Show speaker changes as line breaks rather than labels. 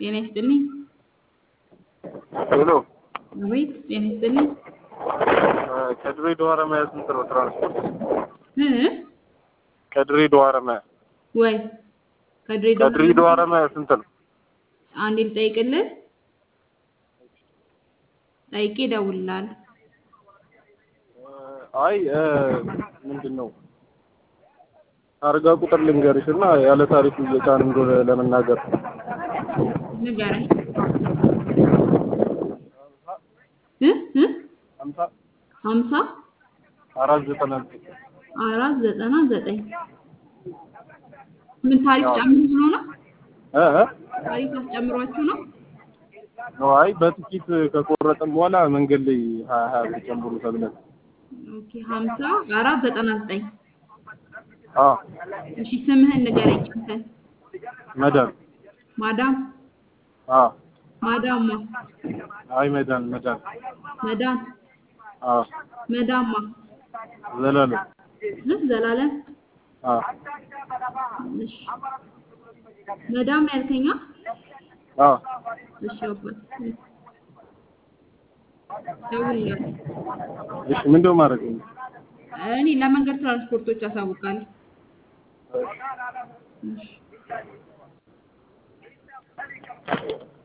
ጤና ይስጥልኝ።
ሄሎ
አቤት፣ ጤና ይስጥልኝ።
ከድሬዳዋ ሐረማያ ስንት ነው ትራንስፖርት?
እ
ከድሬዳዋ ሐረማያ
ወይ ከድሬዳዋ
ከድሬዳዋ ሐረማያ ስንት ነው?
አንዴ ልጠይቅልህ። ጠይቄ እደውልልሃለሁ።
አይ ምንድን ነው ታርጋ ቁጥር ልንገርሽ እና ያለ ታሪኩ እየጫን እንደሆነ ለመናገር
ንገረኝ። እ እ
ሀምሳ
ሀምሳ
አራት ዘጠና ዘጠኝ
አራት ዘጠና ዘጠኝ ምን ታሪፍ ጨምሩት ነው ነው?
እ እ
ታሪፍ አስጨምሯችሁ ነው?
ነው አይ በጥቂት ከቆረጥን በኋላ መንገድ ላይ ሀያ ሀያ ብር ጨምሩ ተብለን
ኦኬ ሀምሳ አራት ዘጠና ዘጠኝ
አ
እሺ ስምህን ንገረኝ አንተን።
መዳን
ማዳም
አ
ማዳማ
አይ መዳን መዳን
መዳን
አ
መዳማ
ዘላለም
እ ዘላለም
አ
እሺ መዳም ያልከኛ
አ
እሺ አባት ደውልልኝ።
እሺ ምንድነው ማድረግ ነው?
እኔ ለመንገድ ትራንስፖርቶች አሳውቃለሁ። እሺ